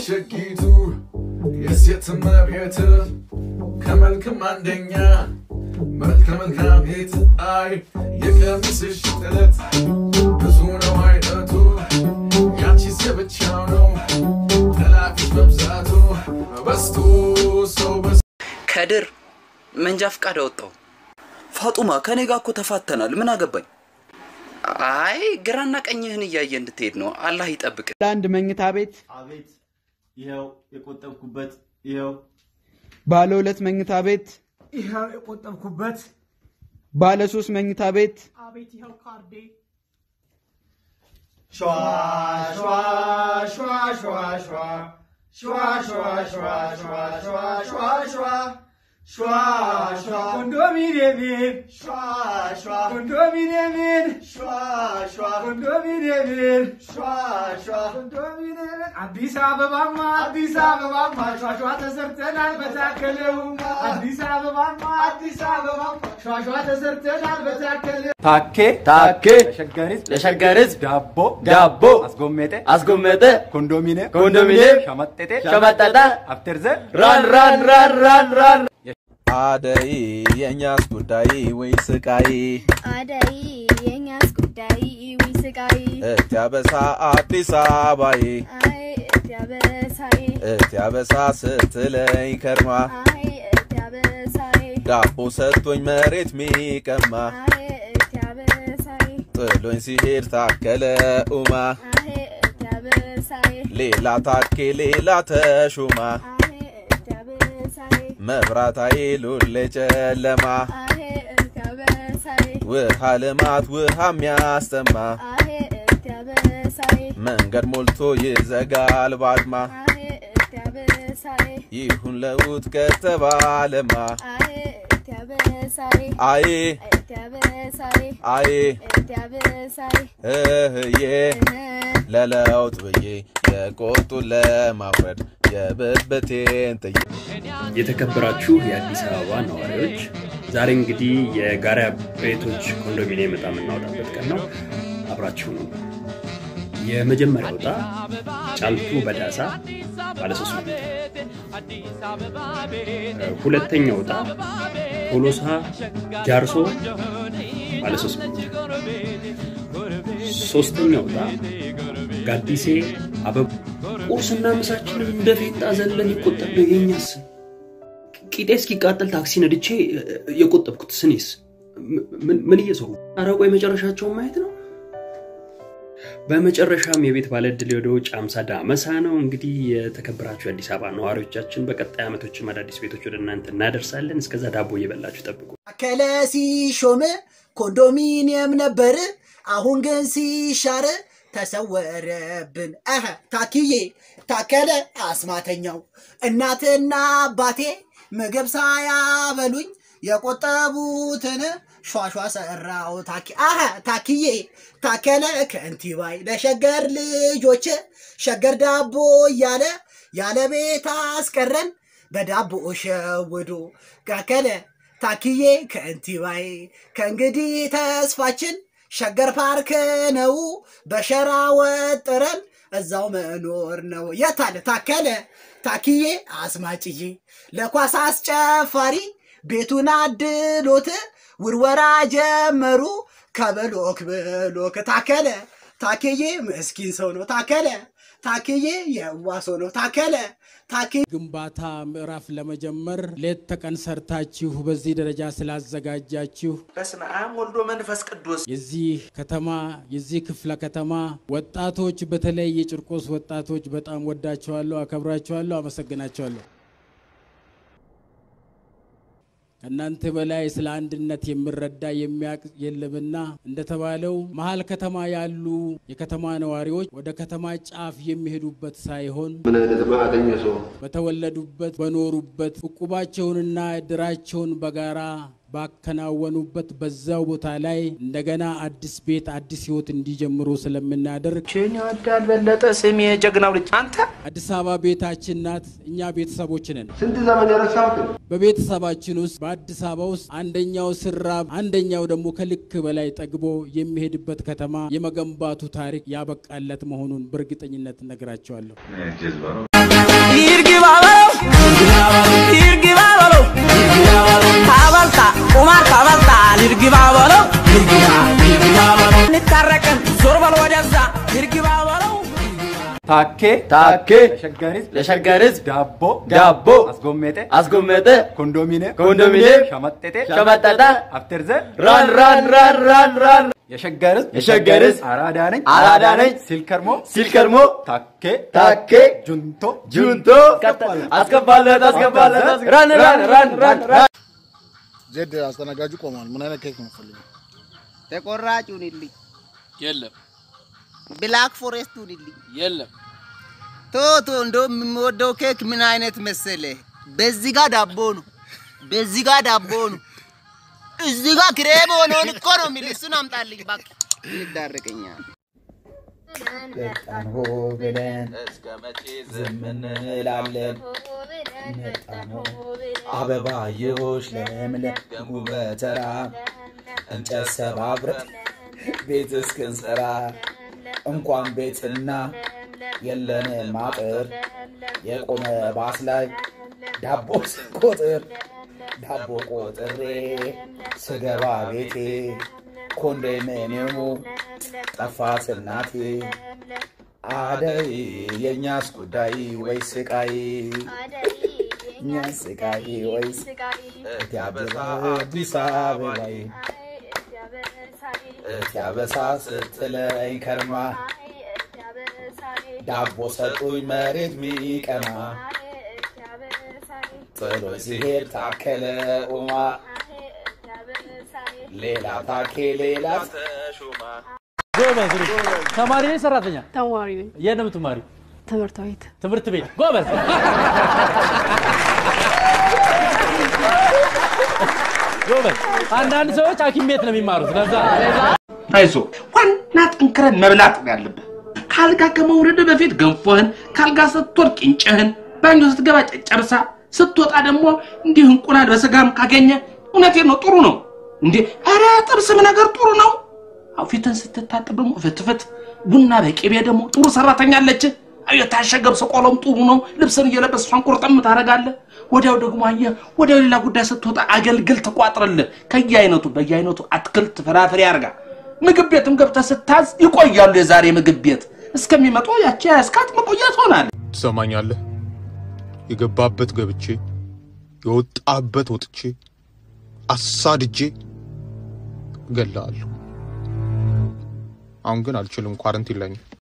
ሸጊቱ የሴት እመቤት ከመልክም አንደኛ መልከ መልካም ሄት አይ የቀሚስሽ ጥለት ብዙ ነው አይነቱ ያንቺስ የብቻው ነው ጠላፊሽ መብዛቱ በስቶ ሰው በስ ከድር መንጃ ፍቃድ አወጣው። ፋጡማ ከኔ ጋር እኮ ተፋተናል። ምን አገባኝ? አይ ግራና ቀኝህን እያየ እንድትሄድ ነው። አላህ ይጠብቅ። ለአንድ መኝታ ቤት አቤት ይኸው የቆጠብኩበት ይኸው ባለ ሁለት መኝታ ቤት ይኸው የቆጠብኩበት ባለ ሶስት መኝታ ቤት አቤት ይኸው ካርዴ ሸዋ ሸዋ ሸዋ ሸዋ ሸዋ ሸዋ ሸዋ ሸዋ ሸዋ ሸዋ ሸዋ ሸዋ ሸዋ ሸዋ ኮንዶሚኒየምን ሸዋ ሸዋ ኮንዶሚኒየምን ሸዋ ሸዋ ኮንዶሚኒየምን ሸዋ ሸዋ ኮንዶሚኒየምን አዲስ አበባማ አዲስ አበባማ ሸዋ ሸዋ ተሰርተናል በታከለውማ አዲስ አበባማ አዲስ አበባማ ሸዋ ሸዋ ተሰርተናል በታከለ ታኬ ታኬ ለሸገር ህዝብ ለሸገር ህዝብ ዳቦ ዳቦ አስጎመጠ አስጎመጠ ኮንዶሚኒየም ኮንዶሚኒየም ሸመጠጤ ሸመጠጠ አፍተርዘ ራን ራን ራን ራን ራን አደይ የእኛስ ጉዳይ ወይ ስቃይ አደይ የኛስ ጉዳይ ዊ ስቃይ እቲ አበሳ አዲስ አበባዬ አይ እቲ አበሳይ እቲ አበሳ ስትለኝ ከርማ አይ እቲ አበሳይ ዳቦ ሰጥቶኝ መሬት ሚቀማ አይ እቲ አበሳይ ጥሎኝ ሲሄድ ታከለ ኡማ አይ እቲ አበሳይ ሌላ ታኬ ሌላ ተሹማ አይ እቲ አበሳይ መብራት ኃይሉን ጨለማ አይ እቲ አበሳይ ውሃ ልማት ውሃ የሚያስጠማ አይ እቲ አበሳይ መንገድ ሞልቶ ይዘጋል ባድማ አይ እቲ አበሳይ ይሁን ለውጥ ከተባለማ አይ እቲ አበሳይ አዬ እቲ አበሳይ አዬ እቲ አበሳይ እህዬ ለለውጥ ብዬ የቆጡን ለማውረድ የብብቴን ጥዬ የተከበራችሁ የአዲስ አበባ ነዋሪዎች ዛሬ እንግዲህ የጋራ ቤቶች ኮንዶሚኒየም ዕጣ የምናወጣበት ቀን ነው። አብራችሁ ነው። የመጀመሪያው ዕጣ ጫልቱ በዳሳ ባለሶስት መኝታ፣ ሁለተኛው ዕጣ ቶሎሳ ጃርሶ ባለሶስት መኝታ፣ ሶስተኛው ዕጣ ጋዲሴ አበቡ ቁርስና ምሳችንን እንደ ፌንጣ ዘለን ይቆጠብ ነው የኛስ ቂጤ እስኪቃጠል ታክሲ ነድቼ የቆጠብኩት ስኔስ ምን- ምን እየሰሩ አረቆ የመጨረሻቸውን ማየት ነው። በመጨረሻም የቤት ባለዕድል ወደ ውጭ አምሳ ዳመሳ ነው። እንግዲህ የተከበራችሁ የአዲስ አበባ ነዋሪዎቻችን በቀጣይ ዓመቶችም አዳዲስ ቤቶች ወደ እናንተ እናደርሳለን። እስከዛ ዳቦ እየበላችሁ ጠብቁ። ታከለ ሲሾም ኮንዶሚኒየም ነበር፣ አሁን ግን ሲሻር ተሰወረብን። አሀ ታክዬ ታከለ አስማተኛው እናትና አባቴ ምግብ ሳያበሉኝ የቆጠቡትን ሿሿ ሰራው ታኪ አሀ ታክዬ ታከለ ከንቲባይ ለሸገር ልጆች ሸገር ዳቦ እያለ ያለ ቤት አስቀረን በዳቦ ሸውዶ ታከለ ታክዬ ከንቲባይ ከእንግዲህ ተስፋችን ሸገር ፓርክ ነው በሸራ ወጥረን እዛው መኖር ነው። የታለ ታከለ ታክዬ አስማጭዬ ለኳስ አስጨፋሪ ቤቱን አድሎት ውርወራ ጀመሩ ከብሎክ ብሎክ ታከለ ታክዬ ምስኪን ሰው ነው ታከለ ታክዬ የዋ ሰው ነው ታከለ ታክዬ ግንባታ ምዕራፍ ለመጀመር ሌት ተቀን ሰርታችሁ በዚህ ደረጃ ስላዘጋጃችሁ በስመ አብ ወልዶ መንፈስ ቅዱስ የዚህ ከተማ የዚህ ክፍለ ከተማ ወጣቶች በተለይ የጭርቆስ ወጣቶች በጣም ወዳቸዋለሁ፣ አከብራቸዋለሁ፣ አመሰግናቸዋለሁ። ከእናንተ በላይ ስለ አንድነት የሚረዳ የሚያውቅ የለምና እንደተባለው መሀል ከተማ ያሉ የከተማ ነዋሪዎች ወደ ከተማ ጫፍ የሚሄዱበት ሳይሆን በተወለዱበት በኖሩበት ዕቁባቸውንና እድራቸውን በጋራ ባከናወኑበት በዛው ቦታ ላይ እንደገና አዲስ ቤት አዲስ ህይወት እንዲጀምሩ ስለምናደርግ ችን ይወዳል በለጠ ስሜ የጀግናው ልጅ አንተ አዲስ አበባ ቤታችን ናት። እኛ ቤተሰቦች ነን። ስንት ዘመን የረሳሁትን በቤተሰባችን ውስጥ በአዲስ አበባ ውስጥ አንደኛው ስራብ፣ አንደኛው ደግሞ ከልክ በላይ ጠግቦ የሚሄድበት ከተማ የመገንባቱ ታሪክ ያበቃለት መሆኑን በእርግጠኝነት እነግራቸዋለሁ። ይርግባ በለው ይርግባ በለው ታበልታ ቁማር ታበልታል ይርግባ በለው እንታረቅን ዞር በል ወደዛ ይርግባ በለው ታኬ ታኬ ለሸገር ህዝብ ለሸገር ህዝብ ዳቦ ዳቦ አስጎመጠ አስጎመጠ ኮንዶሚኒየም ኮንዶሚኒየም ሸመጠጠ ሸመጠጠ አፍተር ዘ ራን ራን ራን ራን ራን የሸገር ህዝብ የሸገር ህዝብ አራዳ ነኝ አራዳ ነኝ ሲል ከርሞ ሲል ከርሞ ታኬ ታኬ ጁንቶ ጁንቶ አስገባለት አስገባለት ራን ራን ራን ራን ራን ዜድ አስተናጋጁ ቆሟል። ምን አይነት ኬክ ነው የምትፈልገው? ተቆራጭ ሁንልኝ። የለም ብላክ ፎሬስት ሁንልኝ። የለም ቶቶ እንደውም የምወደው ኬክ ምን አይነት መሰለ? በዚህ ጋር ዳቦ ነው፣ በዚህ ጋር ዳቦ ነው፣ እዚህ ጋር ክሬም ሆኖን እኮ ነው የሚል እሱን አምጣልኝ እባክህ። ይዳረቀኛል። መጣን ሆ ብለን እስከ መቼ ዝም እንላለን? መጣን ሆ አበባየሆሽ ለምለም በተራ እንጨት ሰባብረን ቤት እስክንሰራ እንኳን ቤትና የለንም አጥር የቆመ ባስ ላይ ዳቦ ስቆጥር ዳቦ ቆጥሬ ስገባ ቤቴ ኮንዶሚኒየሙ ጠፋት እናቴ አደይ የእኛስ ጉዳይ ወይ ስቃይ እኛስ ስቃይ ወይ እቲ አበባ አዲስ አበባይ እቲ አበሳ ስትለኝ ከርማ ዳቦ ሰጡኝ መሬት ሚቀማ ጥሎ ሲሄድ ታከለ ኡማ ሌላ ታኬ ሌላ ተሾማ ጎበዝ ተማሪ ነኝ ሰራተኛ ተማሪ ነኝ። የት ነው የምትማሪው? ትምህርት ቤት ትምህርት ቤት ጎበዝ ጎበዝ አንዳንድ ሰዎች ሐኪም ቤት ነው የሚማሩት ለዛ አይዞ ዋና ጠንክረን መብላት ነው ያለብህ። ካልጋ ከመውረድ በፊት ገንፎህን፣ ካልጋ ስትወርድ ቂንጭህን፣ ባኞ ስትገባ ጨጨብሳ፣ ስትወጣ ደግሞ እንዲህ እንቁላል በስጋም ካገኘ እውነቴን ነው ጥሩ ነው። እንዴ ኧረ ጥብስም ነገር ጥሩ ነው። አው ፊትን ስትታጠብ ደግሞ ፍትፍት፣ ቡና በቅቤ ደግሞ ጥሩ ሰራተኛ አለች። አዮ የታሸገ ቆሎም ጥሩ ነው። ልብስን እየለበስ እሷን ቁርጥም ታደርጋለህ። ወዲያው ደግሞ አየህ ወዲያው ሌላ ጉዳይ ስትወጣ አገልግል ትቋጥርልህ። ከየአይነቱ በየአይነቱ አትክልት ፍራፍሬ አርጋ ምግብ ቤትም ገብተህ ስታዝ ይቆያሉ። የዛሬ ምግብ ቤት እስከሚመጡ ያቺ ያስካት መቆየት ሆናል። ትሰማኛለህ? የገባበት ገብቼ የወጣበት ወጥቼ አሳድጄ እገልሃለሁ። አሁን ግን አልችልም፣ ኳረንቲን ላይ ነኝ።